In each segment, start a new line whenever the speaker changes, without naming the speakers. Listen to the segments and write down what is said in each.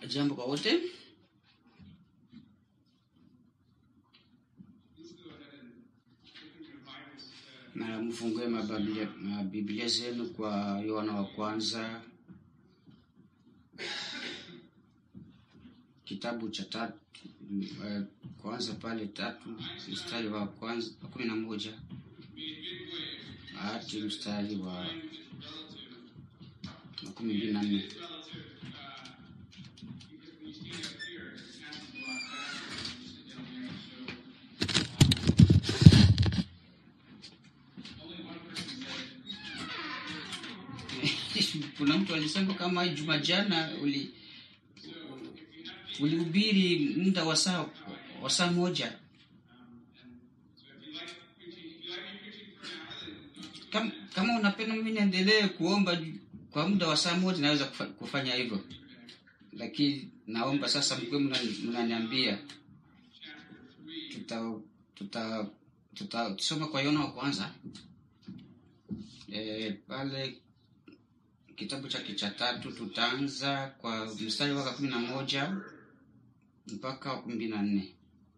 Jambo kwa wote. Na mfungue mabiblia, mabiblia zenu kwa Yohana wa kwanza kitabu cha tatu eh, kwanza pale tatu mstari wa kwanza wa kumi na moja hadi mstari wa makumi mbili na nne. Kuna mtu alisema kama juma jana uli ulihubiri muda wa saa wa saa moja. Kama, kama unapenda mimi niendelee kuomba kwa muda wa saa moja, naweza kufa- kufanya hivyo, lakini naomba sasa mkuwe mnani- mnaniambia tuta tuta tutasoma kwa Yona wa kwanza e, pale kitabu chake cha tatu tutaanza kwa mstari waka kumi na moja mpaka wa kumi na nne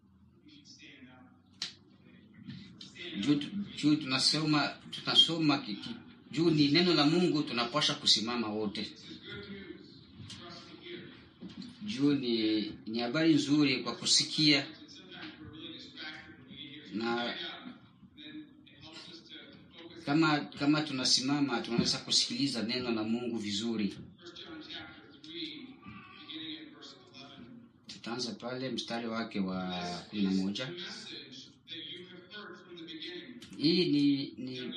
juu juu tunasoma tunasoma kiki, juu ni neno la Mungu, tunapasha kusimama wote. Juu ni ni habari nzuri kwa kusikia na kama kama tunasimama tunaweza kusikiliza neno la Mungu vizuri. Tutaanza pale mstari wake wa kumi na moja. Hii ni, ni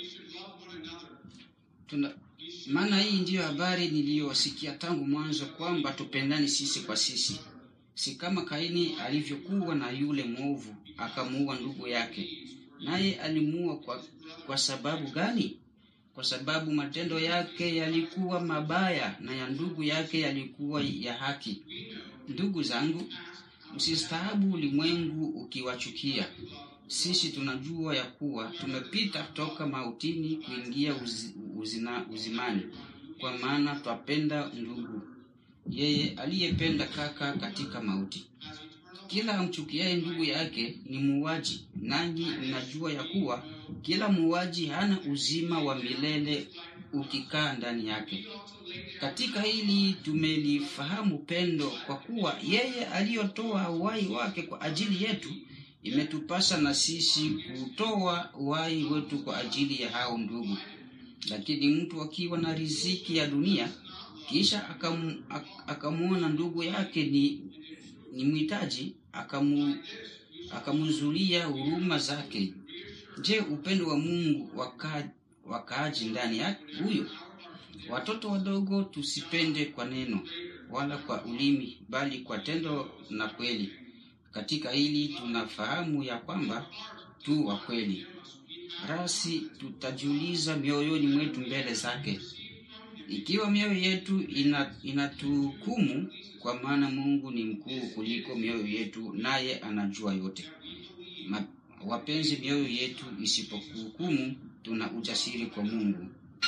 tuna maana hii ndiyo habari niliyosikia tangu mwanzo kwamba tupendani sisi kwa sisi, si kama Kaini alivyokuwa na yule mwovu akamuua ndugu yake. Naye alimuua kwa, kwa sababu gani? Kwa sababu matendo yake yalikuwa mabaya na ya ndugu yake yalikuwa ya haki. Ndugu zangu, msistaabu ulimwengu ukiwachukia. Sisi tunajua ya kuwa tumepita toka mautini kuingia uzi, uzina, uzimani, kwa maana twapenda ndugu. Yeye aliyependa kaka katika mauti. Kila amchukiaye ndugu yake ni muuaji, nanyi mnajua ya kuwa kila muuaji hana uzima wa milele ukikaa ndani yake. Katika hili tumelifahamu pendo, kwa kuwa yeye aliyotoa uhai wake kwa ajili yetu, imetupasa na sisi kutoa uhai wetu kwa ajili ya hao ndugu. Lakini mtu akiwa na riziki ya dunia, kisha akamu, ak- akamwona ndugu yake ni, ni mhitaji, akamu, akamzulia huruma zake, je, upendo wa Mungu waka, wakaaji ndani yake huyo? Watoto wadogo, tusipende kwa neno wala kwa ulimi, bali kwa tendo na kweli. Katika hili tunafahamu ya kwamba tu wa kweli. Rasi tutajiuliza mioyoni mwetu mbele zake, ikiwa mioyo yetu ina, inatuhukumu, kwa maana Mungu ni mkuu kuliko mioyo yetu, naye anajua yote. Ma, wapenzi, mioyo yetu isipokuhukumu, tuna ujasiri kwa Mungu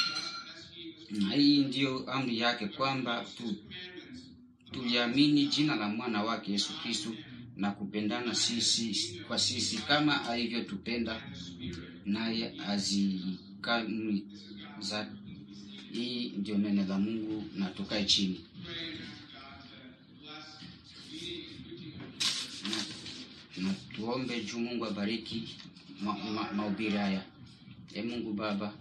na hii ndiyo amri yake kwamba tu tuliamini jina la mwana wake Yesu Kristo na kupendana sisi kwa sisi kama alivyotupenda naye azikamwi za hii ndio neno la Mungu na tukae chini na, na tuombe juu Mungu abariki mahubiri ma, ma mahubiri haya. E Mungu Baba,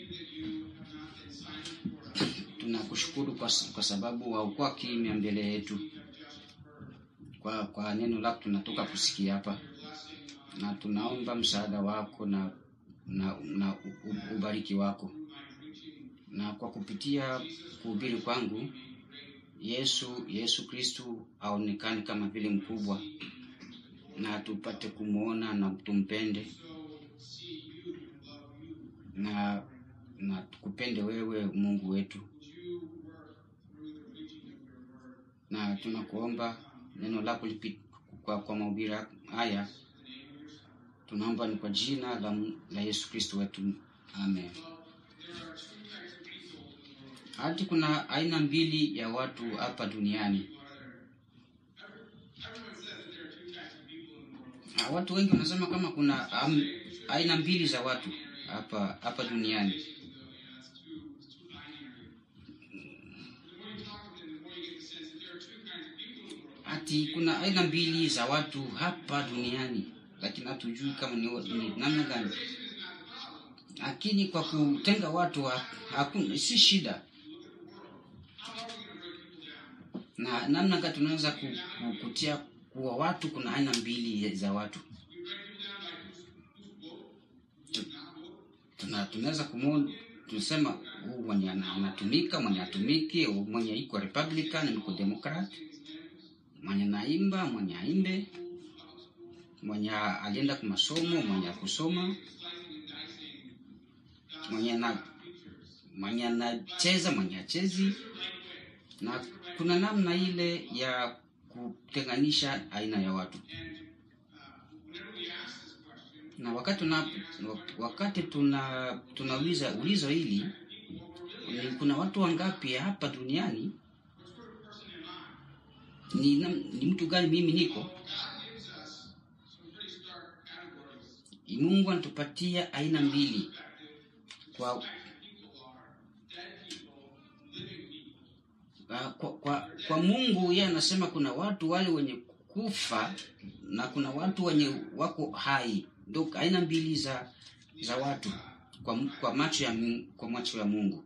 tunakushukuru kwa, kwa sababu haukuwa kimya mbele yetu kwa, kwa neno lako tunatoka kusikia hapa, na tunaomba msaada wako na, na, na u- u- ubariki wako, na kwa kupitia kuhubiri kwangu Yesu Yesu Kristu aonekane kama vile mkubwa, na tupate kumwona na tumpende na na tukupende wewe Mungu wetu, na tunakuomba neno lako lipi, kwa, kwa mahubiri haya tunaomba ni kwa jina la, la Yesu Kristo wetu amen. Hati kuna aina mbili ya watu hapa duniani. Ah, watu wengi wanasema kama kuna um, aina mbili za watu hapa hapa duniani ati kuna aina mbili za watu hapa duniani lakini hatujui kama ni, ni namna gani lakini kwa kutenga watu ha- hakuna si shida na namna gani tunaweza ku, ku, kutia kuwa watu kuna aina mbili za watu Tu- tuna tunaweza kumwona tunasema huu mwenye ana- anatumika mwenye atumiki huu mwenye iko republican iko democrat mwenye naimba mwenye aimbe mwenye alienda kwa masomo mwenye akusoma mwenye na mwenye anacheza mwenye achezi na kuna namna ile ya kutenganisha aina ya watu na wakati tuna wakati tuna tunauliza ulizo hili ni kuna watu wangapi hapa duniani ni, nam- ni mtu gani mimi niko mungu anatupatia aina mbili kwa kwa, kwa, kwa, kwa mungu yeye anasema kuna watu wale wenye kufa na kuna watu wenye wako hai ndo aina mbili za za watu kwa, kwa macho ya Mungu- kwa macho ya mungu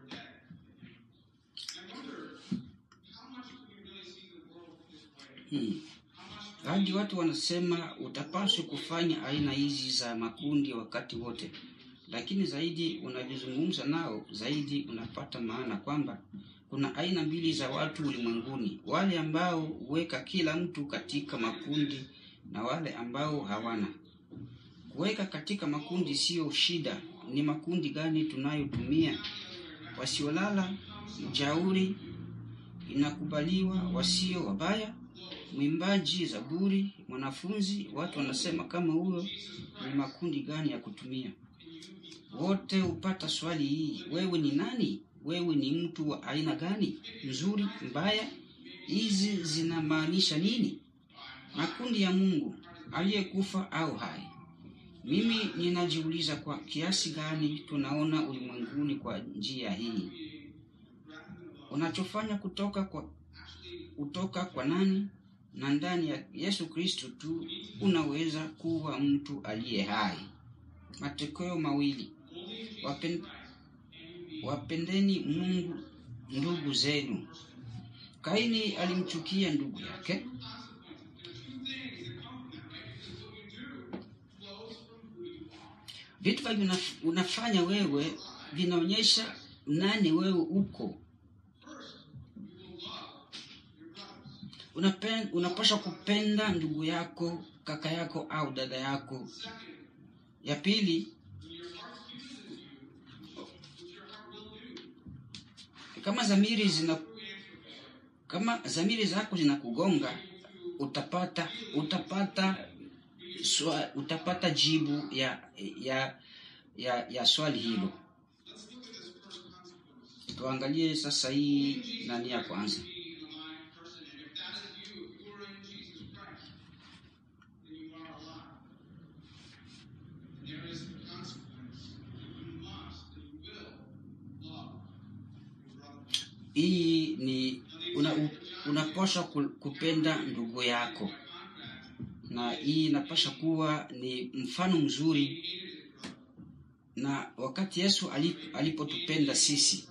hmm. hadi watu wanasema utapaswa kufanya aina hizi za makundi wakati wote lakini zaidi unavyozungumza nao zaidi unapata maana kwamba kuna aina mbili za watu ulimwenguni wale ambao huweka kila mtu katika makundi na wale ambao hawana kuweka katika makundi siyo shida ni makundi gani tunayotumia wasiolala mjauri inakubaliwa wasio wabaya mwimbaji zaburi mwanafunzi watu wanasema kama huyo ni makundi gani ya kutumia wote hupata swali hii wewe ni nani wewe ni mtu wa aina gani mzuri mbaya hizi zinamaanisha nini makundi ya mungu aliyekufa au hai mimi ninajiuliza kwa kiasi gani tunaona ulimwenguni kwa njia hii unachofanya kutoka kwa kutoka kwa nani na ndani ya yesu kristo tu unaweza kuwa mtu aliye hai matokeo mawili Wapen, wapendeni mungu ndugu zenu kaini alimchukia ndugu yake vitu vya unaf- unafanya wewe vinaonyesha nani wewe uko Unapen, unapaswa kupenda ndugu yako kaka yako au dada yako ya pili kama zamiri zina kama zamiri zako zinakugonga utapata utapata swa, utapata jibu ya ya ya, ya swali hilo tuangalie sasa hii nani ya kwanza hii ni una, unapaswa ku- kupenda ndugu yako na hii inapaswa kuwa ni mfano mzuri na wakati yesu alip- alipotupenda sisi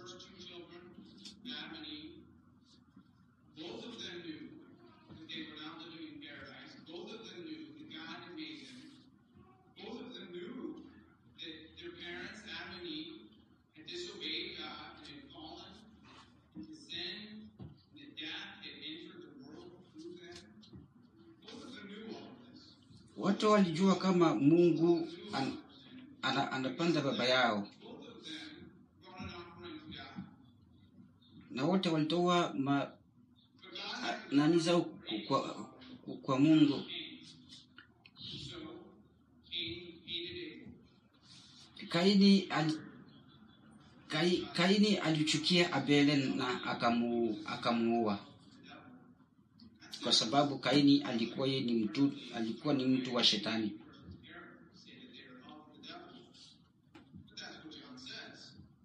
Both of them knew that they were not living in paradise. Both of them knew that God had made them. Both of them knew that their parents, Adam and Eve, had disobeyed God and had fallen into sin, and that death had entered the world through them. Both of them knew all of this.
wote walijua kama mungu an, ana, anapanda baba yao
Both of them brought an offering to God.
na wote walitoa ma,
But God
a- nani zao ku- kwa, ku- kwa mungu
so Cain hated Abel.
kaini ali, kai, kaini alichukia abele na akamu, akamuua kwa sababu kaini alikuwa ye ni mtu alikuwa ni mtu wa shetani
say that they are of the devil. But that's what John says.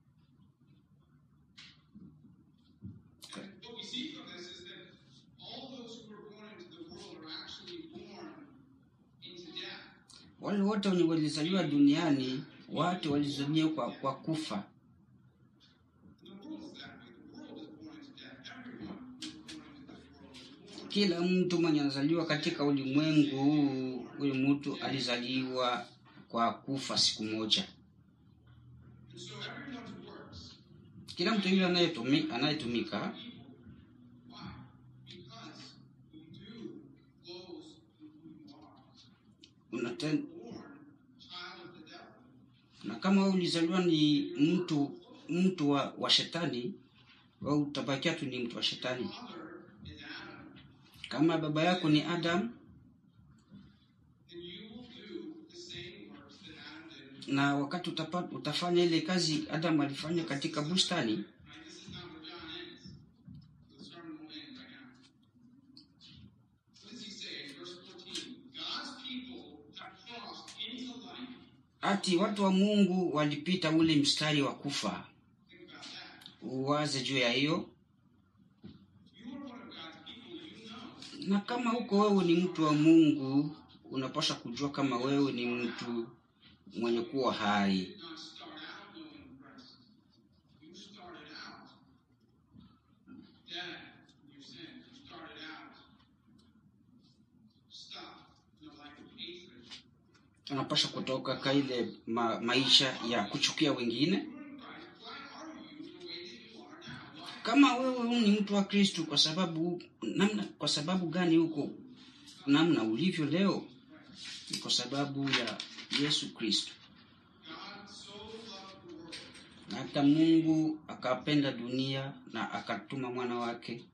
And what we see from this is that all those who are born into the world are actually born into death.
wale wote wenye walizaliwa duniani watu walizaliwa kwa, kwa kufa
The world is that way. The world is born into death. Everyone who is born into this world is born.
kila mtu mwenye anazaliwa katika ulimwengu huu huyu mtu alizaliwa kwa kufa siku moja
And so everyone who works,
kila mtu yule anayetumi- anayetumika
why? Because who do flows from who you are.
unaten,
Born child of the devil.
na kama wewe ulizaliwa ni mtu mtu wa, wa shetani wewe utabakia tu ni mtu wa shetani
Father is Adam.
kama baba yako ni adam
then you will do the same works that Adam did.
na wakati utapa, utafanya ile kazi adam alifanya katika bustani
Right? This is not where John ends. The sermon will end right now. What does he say in verse 14? God's people have crossed into life.
ati watu wa mungu walipita ule mstari wa kufa
Think about that.
uwaze juu ya hiyo
You are one of God's people. You know.
na kama huko wewe ni mtu wa mungu unapaswa kujua kama wewe ni mtu mwenye kuwa hai
You did not start out knowing Christ. You started out dead in your sins. You started out stuck in a life of hatred.
unapaswa kutoka ka ile ma, maisha ya kuchukia wengine
You are in Christ. Why are you the way that you are now? Why
kama wewe ni mtu wa kristu kwa sababu namna kwa sababu gani huko namna ulivyo leo ni kwa sababu ya yesu kristu
God so loved the world
na hata mungu akapenda dunia na akatuma mwana wake
is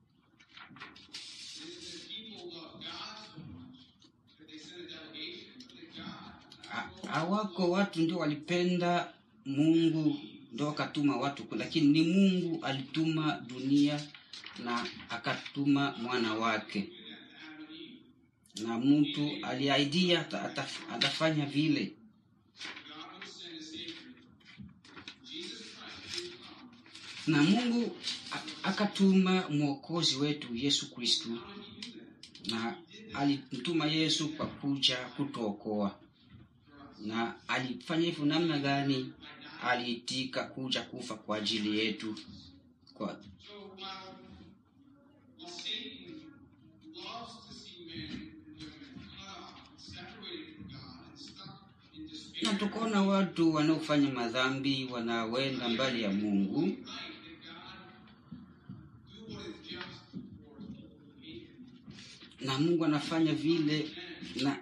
that people love God so much that they send a delegation, but that God
Ha- hawako watu ndio walipenda mungu ndio akatuma watu lakini ni mungu alituma dunia na akatuma mwana wake
did that to Adam and Eve.
na mtu aliaidia ata- ata- atafanya vile
God would send a Savior. Jesus Christ did come.
na mungu a- akatuma mwokozi wetu yesu kristu
How did he do that?
na alimtuma yesu kwa kuja kutuokoa na alifanya hivyo namna gani aliitika kuja kufa kwa ajili yetu kwa,
So while, while Satan loves to see men and women cut off, separated from God, and stuck in
na
despair,
tukaona watu wanaofanya madhambi wanawenda mbali ya mungu
right that God do what is just for his people who hate him.
na mungu anafanya vile na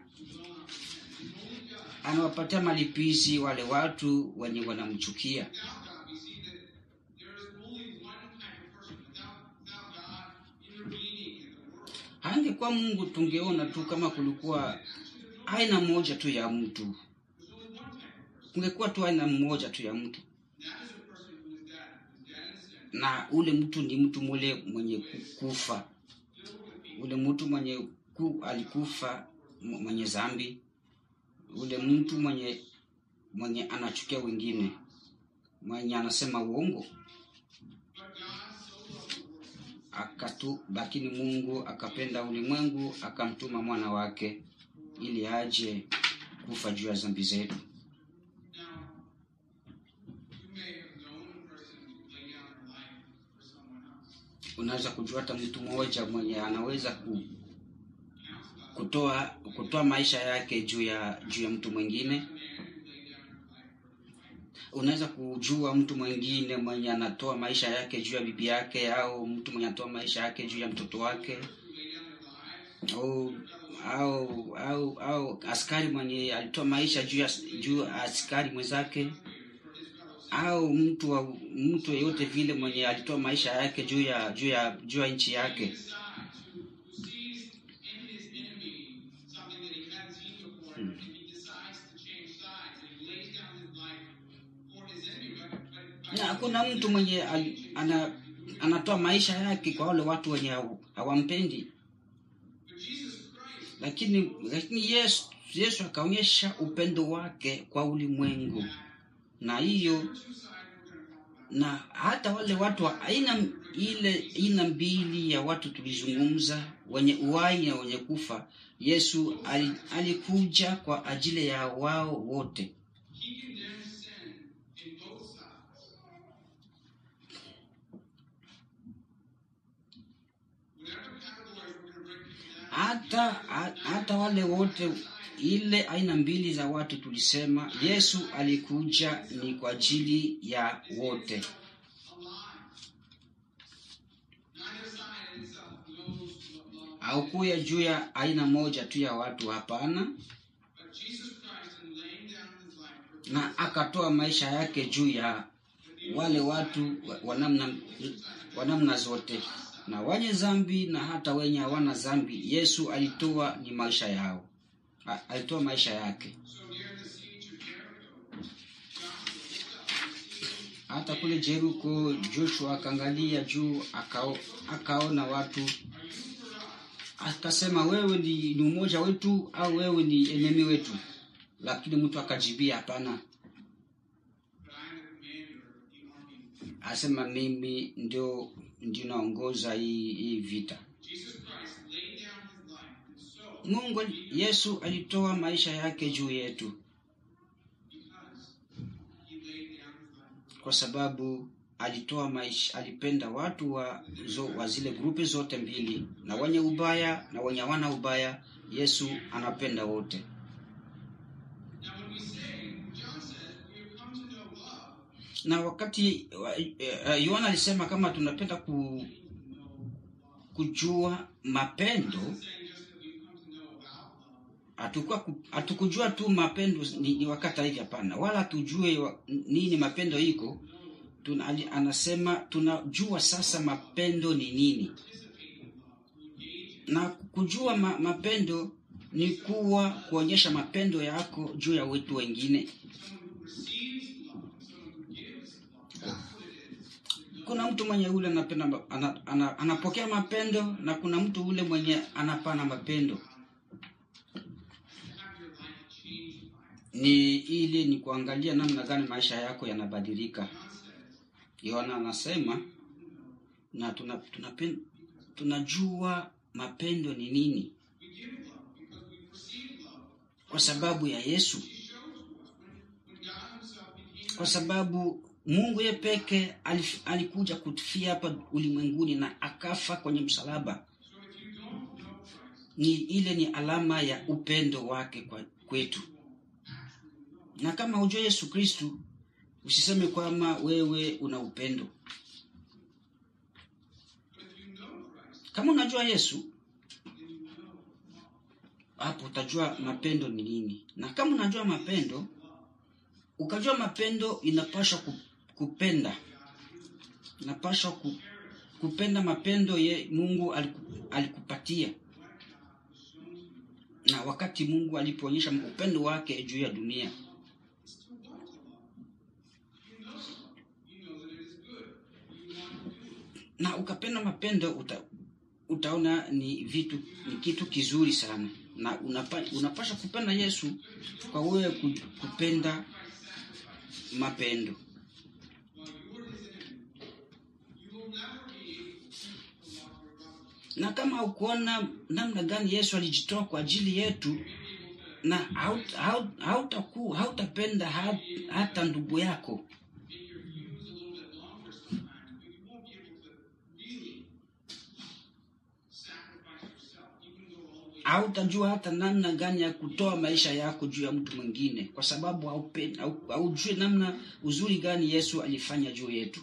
anawapatia malipizi wale watu wenye wanamchukia
Without God, we see that there is only one type of person. Without, without God intervening in the world,
hangekuwa mungu tungeona tu kama kulikuwa aina moja tu ya mtu
there's only one type of person.
kungekuwa tu aina mmoja tu ya mtu
That is a person who is dead, who is dead in sin,
na ule mtu ni mtu mule mwenye ku- kufa
filled with people.
ule mtu mwenye ku, alikufa m- mwenye zambi ule mtu mwenye mwenye anachukia wengine mwenye anasema uongo
But God so loved the world
akatu lakini mungu akapenda ulimwengu akamtuma mwana wake ili aje kufa juu ya zambi zetu
Now, you may have known a person who laid down their life for someone else.
unaweza kujua hata mtu mmoja mwenye anaweza ku,
Counts about
kutoa kutoa maisha yake juu ya juu ya mtu mwingine
a man who laid down his life for his wife.
unaweza kujua mtu mwingine mwenye anatoa maisha yake juu ya bibi yake au mtu mwenye anatoa maisha yake juu ya mtoto wake
Who laid down their lives
au au au, au askari mwenye alitoa maisha juu ya juu ya askari mwenzake
for his fellow
au mtu wa mtu yeyote vile mwenye alitoa maisha yake juu ya juu ya juu ya nchi yake
decides, who, who sees in his enemy something that he hadn't seen before, and he decides to change sides, and he lays down his life for his enemy. But, but, but
na hakuna mtu mwenye al, ana, anatoa maisha yake kwa wale watu wenye haw- hawampendi lakini lakini yesu, yesu akaonyesha upendo wake kwa ulimwengu na hiyo na hata wale watu wa aina ile aina mbili ya watu tulizungumza wenye uhai na wenye kufa yesu ali, alikuja kwa ajili ya wao wote
He condemns sin in both sides. Whatever category we're going to break people down,
hata ha- hata wale wote ile aina mbili za watu tulisema yesu alikuja ni kwa ajili ya wote
alive. Neither side in itself knows what love is.
haukuya juu ya aina moja tu ya watu hapana
But Jesus Christ, in laying down his life for
na akatoa maisha yake juu ya wale watu wa- wa namna wa namna zote na wenye zambi na hata wenye hawana zambi yesu alitoa ni maisha yao A- alitoa maisha yake
So near the siege of Jericho, Joshua looked up and seeing
hata kule Jeriko Joshua akaangalia juu akao, akaona watu akasema, wewe ni, ni umoja wetu au wewe ni enemi wetu? Lakini mtu akajibia hapana,
But I am the commander of the army.
asema mimi ndio ndio naongoza hii, hii vita.
Jesus Christ laid down his life, and so,
Mungu Yesu alitoa maisha yake juu yetu
because he laid down his life,
kwa sababu alitoa maisha, alipenda watu wa, zo, wa zile grupi zote mbili, na wenye ubaya na wenye hawana ubaya. Yesu anapenda wote.
now when we say, when John says, we have come to know love,
Na wakati wa- eh, Yohana alisema kama tunapenda ku, kujua mapendo,
saying just that we've come to know about love,
hatukuwa ku- hatukujua tu mapendo ni, ni wakati hivi, hapana, wala hatujue wa- nini mapendo iko tuna, ali- anasema tunajua sasa mapendo ni nini, na kujua ma, mapendo ni kuwa kuonyesha mapendo yako juu ya wetu wengine. Kuna mtu mwenye ule anapenda ma- ana, ana, anapokea mapendo na kuna mtu ule mwenye anapana mapendo.
have your life changed by it.
Ni ili ni kuangalia namna gani maisha yako yanabadilika.
John says,
Yohana anasema na tuna, tunapen, tunajua mapendo ni nini
we give love because we perceive love.
kwa sababu ya Yesu,
He shows to us when, when God himself became
kwa sababu Mungu yeye peke alif- alikuja kutufia hapa ulimwenguni na akafa kwenye msalaba.
So if you don't know Christ,
Ni ile ni alama ya upendo wake kwa, kwetu. Na kama hujua Yesu Kristu, usiseme kwamba wewe una upendo.
but if you know Christ,
Kama unajua Yesu, hapo utajua mapendo ni nini. Na kama unajua mapendo, ukajua mapendo inapaswa ku- kupenda, inapaswa ku, kupenda mapendo ye Mungu aliku, alikupatia. Na wakati Mungu alipoonyesha upendo wake juu ya dunia,
it's to want to love. You know love. You know that it is good. You want to do it.
na ukapenda mapendo uta, utaona ni vitu ni kitu kizuri sana na unapa, unapaswa kupenda Yesu kwa wewe ku- kupenda mapendo
While you are his enemy, you will never be able to keep the love of God.
na kama ukuona namna gani Yesu alijitoa kwa ajili yetu na haut- haut- hautaku- hautapenda hat, hata ndugu yako
Make your views a little bit longer sometimes, but you won't be able to really sacrifice yourself. You can go all the way.
hautajua hata namna gani ya kutoa maisha yako juu ya mtu mwingine kwa sababu haupe- hau- haujui namna uzuri gani Yesu alifanya juu yetu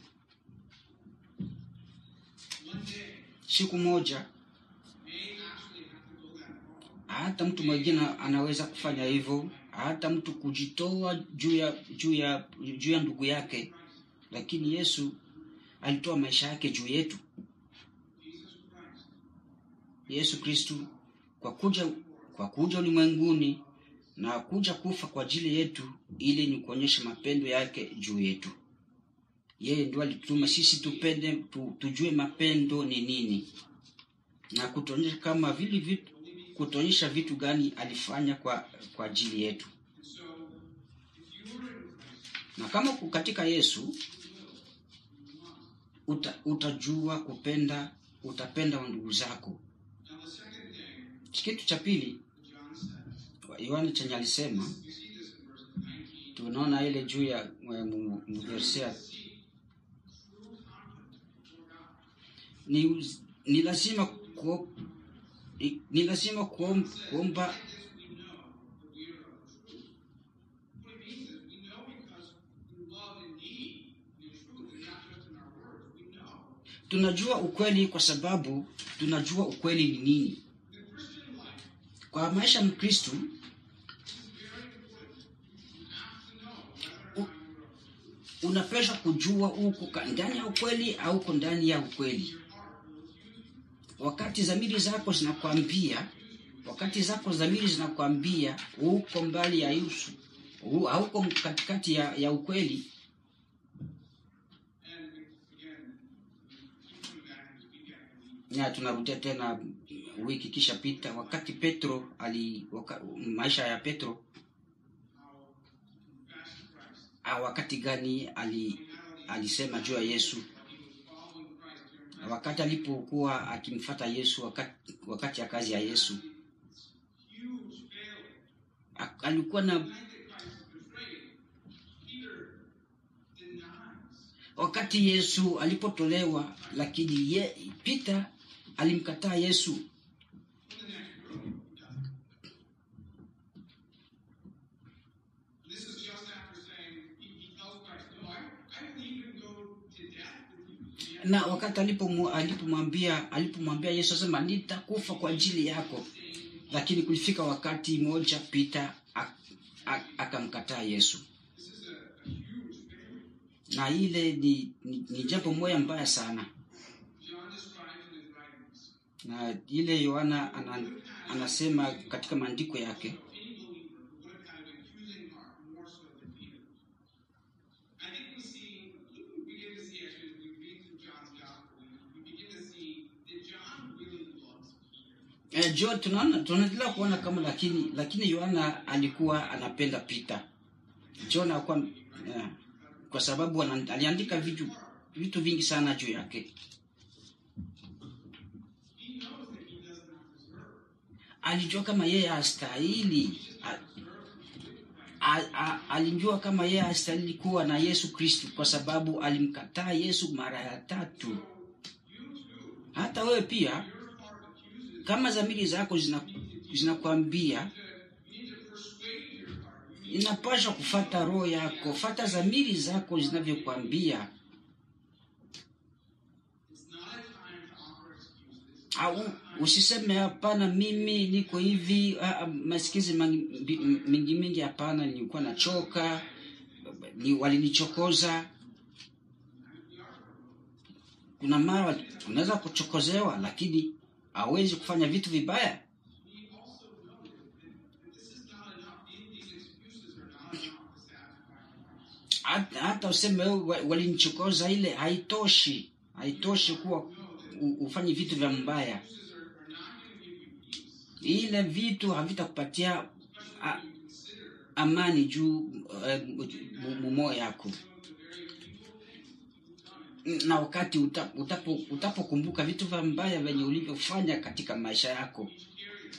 One day
siku moja
may actually have to go that far.
hata mtu mwingine anaweza kufanya hivyo hata mtu kujitoa juu ya juu ya juu ya ndugu yake lakini yesu alitoa maisha yake juu yetu
Jesus Christ
yesu kristu kwa kuja kwa kuja ulimwenguni na kuja kufa kwa ajili yetu ili ni kuonyesha mapendo yake juu yetu yeye ndio alitutuma sisi tupende tu, tujue mapendo ni nini na kutuonyesha kama vile vitu kutuonyesha vitu gani alifanya kwa kwa ajili yetu
And so, if you are in Christ,
na kama uko katika yesu
you will, you must.
uta, utajua kupenda utapenda wa ndugu zako
Now, the second thing
kitu cha pili
that John says,
yohani chenye alisema
you see this in verse 19.
tunaona ile juu ya eh, mu- mversia
Seek true confidence before God.
ni, uz- ni lazima kuo, i- ni lazima kuom, kuomba
By this we know that we are of the truth. What it means is we know because we love indeed the truth and not just in our words. We know.
tunajua ukweli kwa sababu tunajua ukweli ni nini
The Christian life
kwa maisha ya mkristu
is very important. You have to know whether or not you are of the truth.
unapaswa kujua uko ka- ndani ya ukweli au uko ndani ya ukweli
Your heart will accuse you.
wakati dhamiri zako zinakwambia wakati zako dhamiri zinakwambia uko mbali ya yusu u- hauko katikati ya, ya ukweli
And again, keep coming back to this week after week.
na tunarudia tena wiki kisha pita wakati petro ali waka, maisha ya petro
How to confess Christ.
ah, wakati gani ali, alisema juu ya yesu
He was following Christ during Christ's
wakati alipokuwa akimfata yesu wakati, wakati ya kazi ya yesu
huge failure.
A- alikuwa na
The night that Christ was betrayed, Peter denies.
wakati yesu alipotolewa lakini ye, peter alimkataa yesu
In the next room, he doesn't. This is just after saying, he, he tells Christ, No, I, I will even go to death with you. And yet,
na wakati alipomu- alipomwambia alipomwambia yesu asema nitakufa kwa ajili yako lakini kulifika wakati mmoja peter ak- ak- akamkataa yesu
this is a, a huge failure.
na ile ni, ni, ni jambo moja mbaya sana
John describes in his writings
na ile yohana ana, anasema katika maandiko yake
any believer who would have had an accusing heart more so than Peter. I think we see, we begin to see actually as we read through John's gospel, we, we begin to see that John really loves Peter.
eh, jo tunaona tunaendelea kuona kama lakini lakini yohana alikuwa anapenda peter john alikuwa eh, kwa sababu ana- aliandika vitu vitu vingi sana juu yake
He knows that he does not deserve.
alijua kama yeye hastahili A- a- a- alijua kama yeye hastahili kuwa na yesu kristu kwa sababu alimkataa yesu mara ya tatu
You too,
hata wewe pia
your heart accuses
kama dhamiri zako zina- zinakwambia
you need to persuade your heart. You need
inapaswa kufata roho yako fata dhamiri zako zinavyokwambia
It's not a time to offer excuses.
au usiseme hapana mimi niko hivi ah, ah, masikizi mangi- mbi- mingi mingi hapana nilikuwa nachoka ni, walinichokoza kuna mara wali- unaweza kuchokozewa lakini hawezi kufanya vitu vibaya
We also know that, that this is not enough. These, these excuses are not enough to satisfy Christ.
hata, hata useme "Oh, wa- walinichokoza ile haitoshi haitoshi kuwa u- ufanye vitu vya mbaya
Excuses are, are not going to give you peace.
ile vitu havitakupatia a-
Especially when you consider
amani juu eh, mu- mu- moyo yako
some of the very evil things that you've done.
na wakati uta- utapo utapokumbuka vitu vya mbaya venye ulivyofanya katika maisha yako
Each area.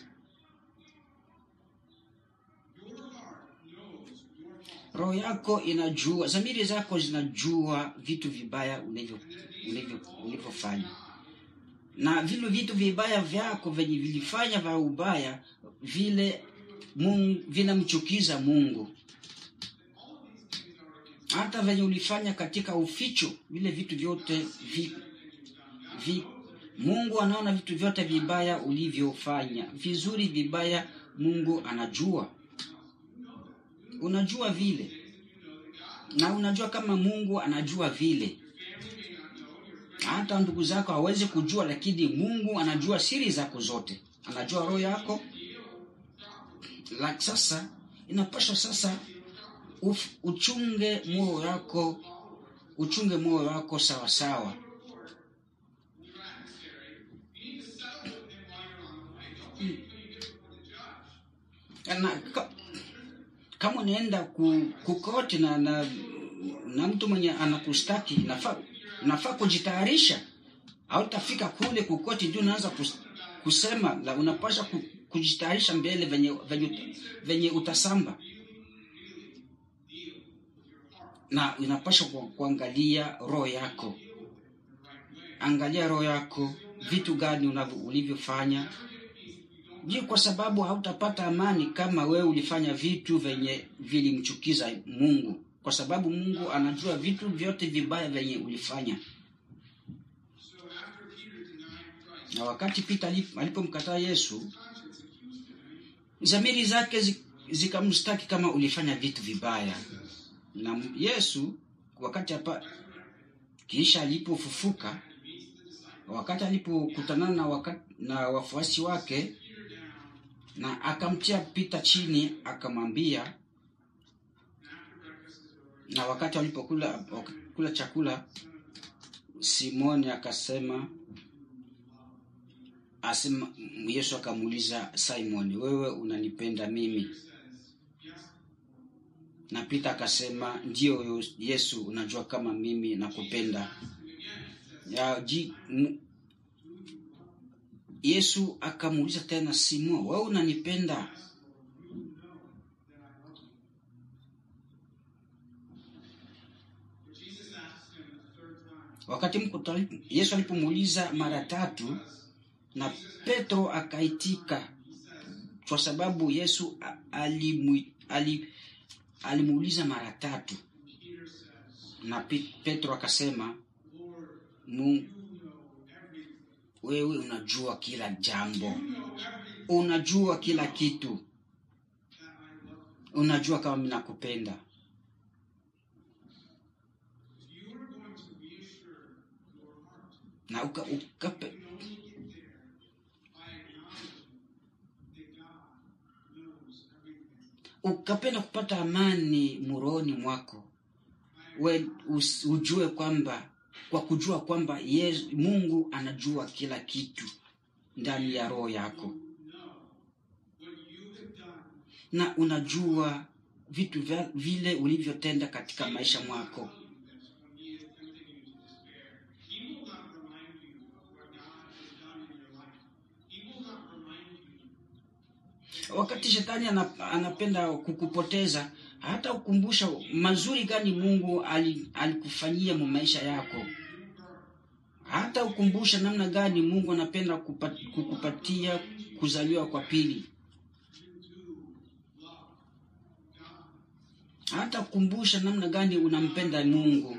Your heart knows your fault.
roho yako inajua dhamiri zako zinajua vitu vibaya ulivyo- ulivyo- ulivyofanya na vile vitu vibaya vyako venye vilifanya vya ubaya vile mungu, vinamchukiza mungu
All of these things are against
hata venye ulifanya katika uficho vile vitu vyote vi,
everything you've done. God
vi,
knows everything.
mungu anaona vitu vyote vibaya ulivyofanya vizuri vibaya mungu anajua unajua vile na unajua kama mungu anajua vile
Your family may not know. Your friends
hata ndugu zako hawezi kujua lakini mungu anajua siri zako zote anajua roho yako la sasa inapaswa sasa uf, uchunge moyo wako uchunge moyo wako sawa sawa
your adversary. You need to settle with him while you're on the way. Don't wait until you get
na, ka, kama unaenda ku, kukoti na, na na mtu mwenye anakustaki nafaa nafaa kujitayarisha hautafika kule kukoti ndio unaanza kus, kusema la unapasha ku, kujitayarisha mbele venye, venye, venye utasamba na inapasha ku, kuangalia roho yako angalia roho yako vitu gani unavyo- ulivyofanya ndio kwa sababu hautapata amani kama wewe ulifanya vitu venye vilimchukiza mungu kwa sababu mungu anajua vitu vyote vibaya venye ulifanya
So after Peter denied Christ,
na wakati pita alip- alipomkataa yesu
conscience accused him.
zamiri zake zi- zikamstaki kama ulifanya vitu vibaya na m- yesu wakati hapa kisha alipofufuka wakati alipokutana na, waka- na wafuasi wake na akamtia pita chini akamwambia na wakati walipokula kula chakula simoni akasema asema yesu akamuuliza simoni wewe unanipenda mimi na pita akasema ndio yesu unajua kama mimi nakupenda ya, ji, m, yesu akamuuliza tena simon wewe unanipenda
But Jesus asked him a third time,
wakati mkuta, yesu alipomuuliza mara tatu na petro akaitika kwa sababu yesu a- alimu- ali- alimuuliza mara tatu
Peter says,
na Pi- petro akasema
Lord,
Mu,
you know everything.
wewe unajua kila jambo
You know everything
unajua kila kitu
that I love you.
unajua kama mimi nakupenda
If you are going to reassure your heart,
na uka, ukape,
you can only get there by acknowledging that God knows everything.
ukapenda kupata amani muroni mwako we us, ujue kwamba kwa kujua kwamba yes, mungu anajua kila kitu ndani ya roho yako
Know what you have done
na unajua vitu vya, vile ulivyotenda katika maisha mwako
when He is tempting you to despair. He will not remind you of what God has done in your life. He will not remind you
wakati shetani ana- anapenda kukupoteza hata ukumbusha mazuri gani mungu ali- alikufanyia mu maisha yako hata ukumbusha namna gani mungu anapenda kupa- kukupatia kuzaliwa kwa pili hata kukumbusha namna gani unampenda mungu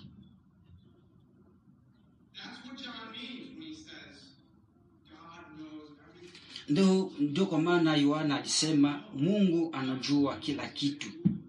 That's what John means when he says, God knows everything.
ndio ndio kwa maana yohana alisema mungu anajua kila kitu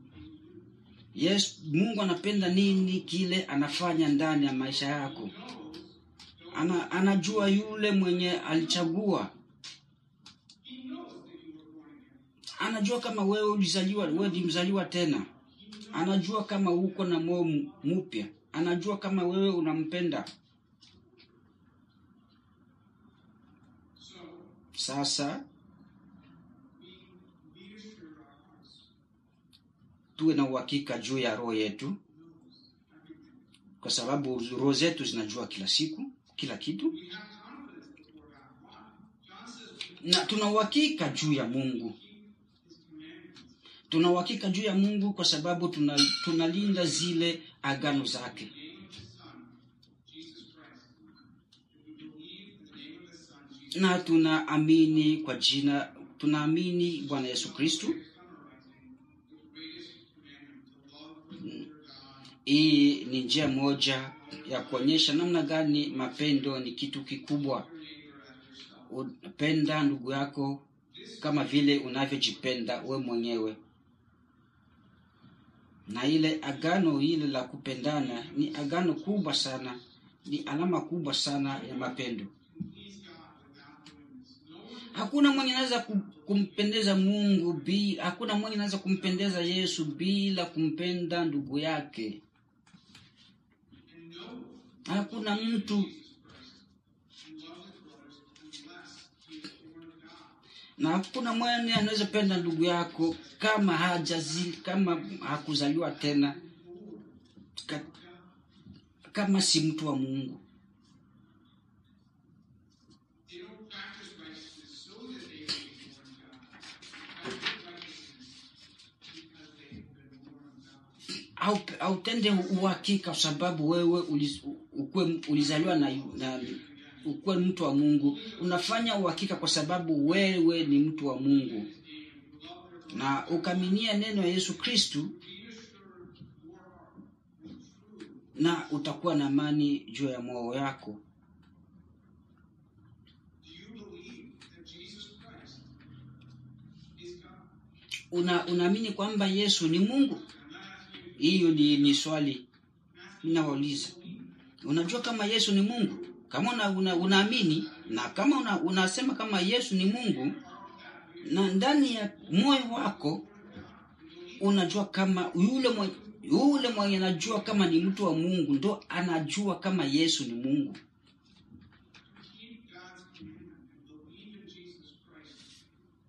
yes mungu anapenda nini kile anafanya ndani ya maisha yako Ana, anajua yule mwenye alichagua
He knows that you were born again.
anajua kama wewe ulizaliwa wewe ni mzaliwa tena anajua kama uko na moyo m- mpya anajua kama wewe unampenda
So
sasa
we reassure our hearts.
tuwe na uhakika juu ya roho yetu kwa sababu roho zetu zinajua kila siku kila kitu
We have confidence before God. Why? John says
na tuna uhakika juu ya mungu
his commandments.
tuna uhakika juu ya mungu kwa sababu tuna, tunalinda zile agano zake
In the name of his son, Jesus Christ. If we believe in the name of his son, Jesus
na tunaamini kwa jina tunaamini bwana yesu kristu
is summarizing the greatest commandment, to love the Lord God
hii ni njia moja ya kuonyesha namna gani mapendo ni kitu kikubwa upenda ndugu yako kama vile unavyojipenda we mwenyewe na ile agano ile la kupendana ni agano kubwa sana ni alama kubwa sana ya mapendo hakuna mwenye anaweza ku- kumpendeza mungu bila hakuna mwenye anaweza kumpendeza yesu bila kumpenda ndugu yake hakuna mtu na hakuna mwana anaweza penda ndugu yako kama hajazi kama hakuzaliwa tena ka, kama si mtu wa mungu
They don't practice righteousness so that they may be born of God. Practice righteousness because they have been born of God.
au autende uhakika kwa sababu wewe uliz, ukwe, ulizaliwa na, na ukuwe mtu wa mungu unafanya uhakika kwa sababu wewe ni mtu wa mungu na ukaminia neno ya yesu kristu na utakuwa na amani juu ya moyo yako
Do you believe that Jesus Christ is God?
una unaamini kwamba yesu ni mungu hiyo ni, ni swali ninawauliza unajua kama yesu ni mungu kama una, una, unaamini na kama una, unasema kama yesu ni mungu na ndani ya moyo wako unajua kama yule mwenye, yule mwenye anajua kama ni mtu wa mungu ndo anajua kama yesu ni mungu
Keep God's commandment and believe in Jesus Christ.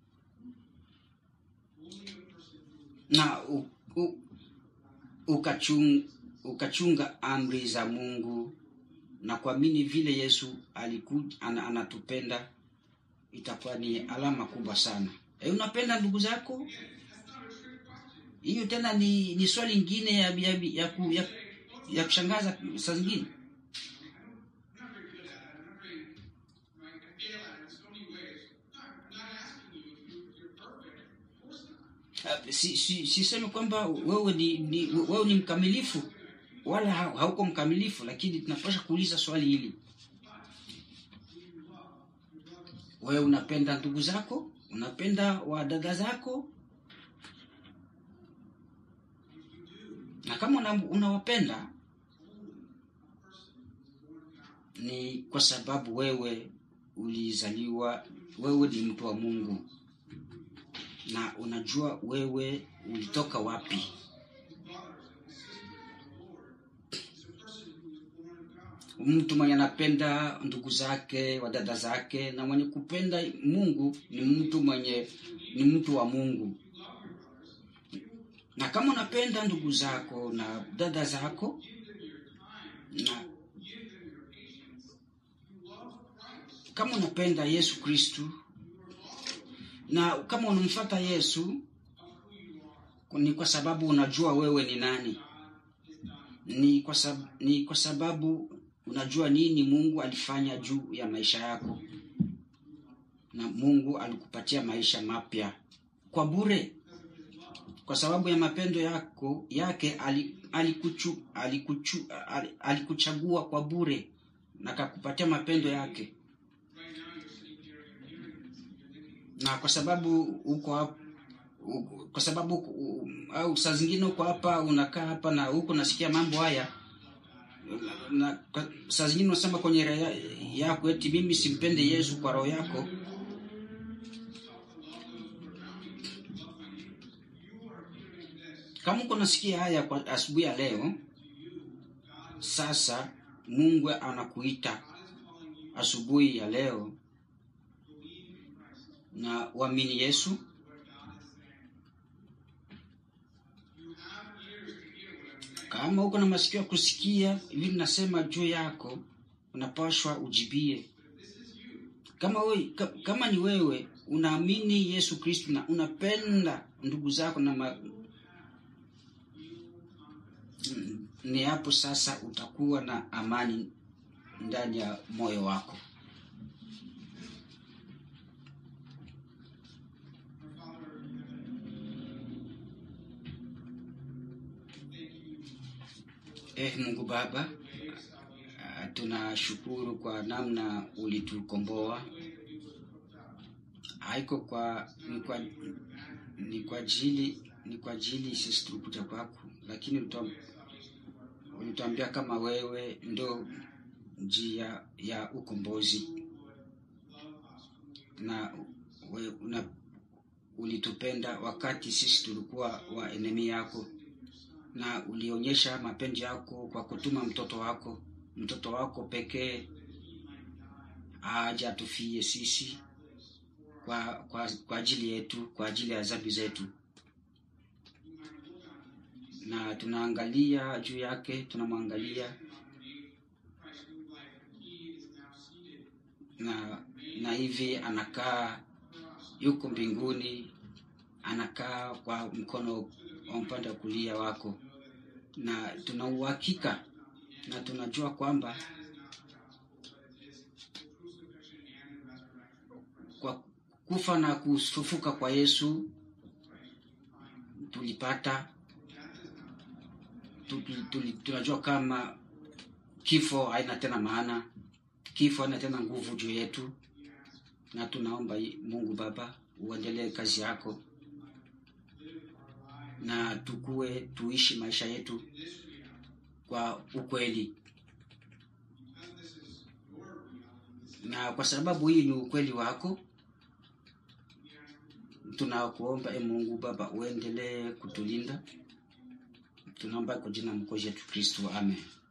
Only a person who
na u, u, ukachung, ukachunga amri za mungu na kuamini vile yesu aliku, an, anatupenda itakuwa ni alama kubwa sana e, unapenda ndugu zako hiyo tena ni, ni swali ingine ya, ya, ya, ku, ya, ya kushangaza saa zingine
I'm not very good at it. I'm not very, I I fail at it in so many ways. I'm not asking you if, you, if you're perfect. Of course not.
Uh, si, si, sisemi kwamba wewe ni, ni wewe ni mkamilifu wala ha- hauko mkamilifu lakini tunapasha kuuliza swali hili wewe unapenda ndugu zako unapenda wadada zako na kama una- unawapenda ni kwa sababu wewe ulizaliwa wewe ni mtu wa mungu na unajua wewe ulitoka wapi mtu mwenye anapenda ndugu zake wadada zake na mwenye kupenda mungu ni mtu mwenye ni mtu wa mungu na kama unapenda ndugu zako na dada zako na kama unapenda yesu kristu na kama unamfata yesu ni kwa sababu unajua wewe ni nani ni kwa, sab, ni kwa sababu unajua nini mungu alifanya juu ya maisha yako na mungu alikupatia maisha mapya kwa bure kwa sababu ya mapendo yako yake ali- alikuchu, alikuchu, ali- alikuchagua kwa bure na kakupatia mapendo yake na kwa sababu uko hap- u- kwa sababu u- au saa zingine uko hapa unakaa hapa na huko nasikia mambo haya na, na kwa- saa zingine unasema kwenye roho ya- yako eti mimi simpende yesu kwa roho yako kama uko nasikia haya kwa asubuhi ya leo sasa mungu anakuita asubuhi ya leo na uamini yesu kama uko na masikio ya kusikia hivi nasema juu yako unapashwa ujibie kama we, ka, kama ni wewe unaamini yesu kristu na unapenda ndugu zako na ma... Mm, ni hapo sasa utakuwa na amani ndani ya moyo wako eh mungu baba ah, tunashukuru kwa namna ulitukomboa haiko kwa ni kwa ni kwa ajili ni kwa ajili sisi tulikuja kwako lakini ulitua- ulituambia kama wewe ndo njia ya ukombozi na we, una, ulitupenda wakati sisi tulikuwa wa enemi yako na ulionyesha mapenzi yako kwa kutuma mtoto wako mtoto wako pekee aje atufie sisi kwa, kwa, kwa ajili yetu kwa ajili ya dhambi zetu na tunaangalia juu yake tunamwangalia na na hivi anakaa yuko mbinguni anakaa kwa mkono wa upande wa kulia wako na tuna uhakika na tunajua kwamba kwa kufa na kufufuka kwa yesu tulipata tu- tu- tu- tunajua kama kifo haina tena maana kifo haina tena nguvu juu yetu na tunaomba i- mungu baba uendelee kazi yako na tukue tuishi maisha yetu kwa ukweli na kwa sababu hii ni ukweli wako tunakuomba e mungu baba uendelee kutulinda tunaomba kwa jina mkozi yetu kristo amen